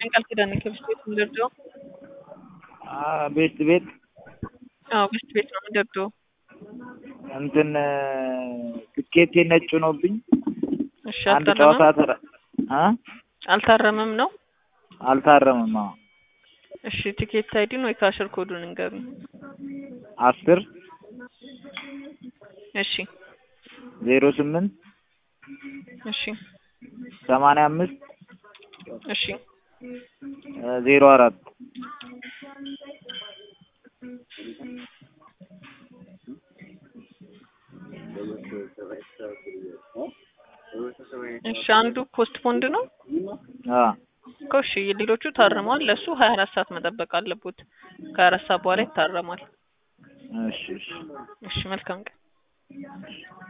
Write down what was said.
ቃል ኪዳን ከብስት ቤት የምንደርደው ቤት ቤት አዎ ብስት ቤት ነው የምንደርደው። እንትን ትኬቴ ነጭ ሆኖብኝ እሺ አንድ ጨዋታ አልታረመም ተረ አ አልታረመም ነው። አልታረምም። አዎ እሺ ቲኬት አይዲን ወይ ካሽር ኮዱን እንገሩኝ። አስር እሺ ዜሮ ስምንት እሺ ሰማንያ አምስት እሺ ዜሮ አራት እሺ አንዱ ፖስት ፖንድ ነው አ እኮ እሺ ሌሎቹ ታርመዋል። ለሱ ሀያ አራት ሰዓት መጠበቅ አለቦት። ከሀያ አራት ሰዓት በኋላ ይታረማል። እሺ እሺ እሺ መልካም ቀን።